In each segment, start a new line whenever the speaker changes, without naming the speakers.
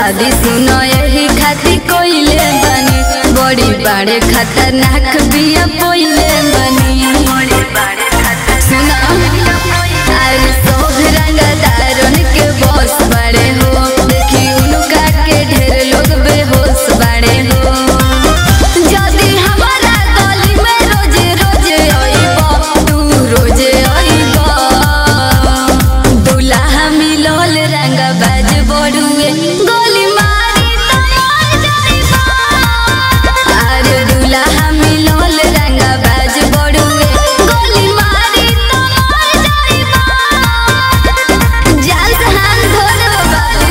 शादी सुनो यही खातिर कोइले बनी बड़ी बड़े खतरनाक बिया पोइले बनी सुनो अरे सब रंगदारन के बॉस बड़े हो देखी उनका के ढेर लोग बेहोश बड़े हो जदी हमारा गली में रोजे रोजे आइबा तू रोजे आइबा दुल्हा मिलल रंग बाज बड़ुए गोली मारी तो मर जाइबा अरे दुल्हा मिलल रंग बाज बड़ुए गोली मारी तो मर जाइबा जाल से हाथ धो दो बाबू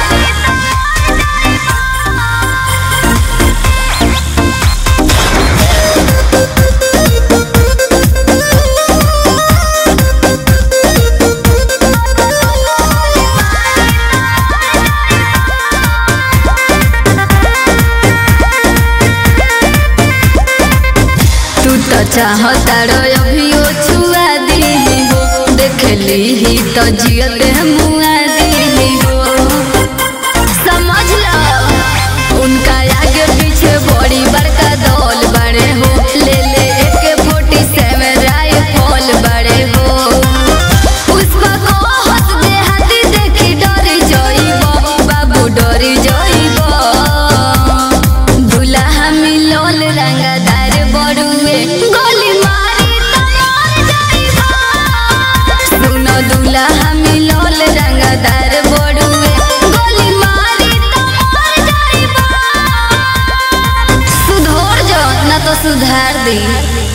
तू तो चाहता रो अभियो छुआ दी हो देख ली ही तो जियत मुआ दी हो समझ लो उनका आगे पीछे बड़ी बड़का दौल बड़े हो ले ले एक फोर्टी सेवन राइफल बड़े हो पुष्पा को हंस दे हाथी देखी डरी जाइबो बाबू डरी जाइबो दुल्हा मिलल रंगदार बड़ुए गोली मारी तो मर जाइबो सुनो दुल्हा मिलल रंगदार बड़ुए गोली मारी तो मर जाइबो सुधर जो ना तो सुधार दी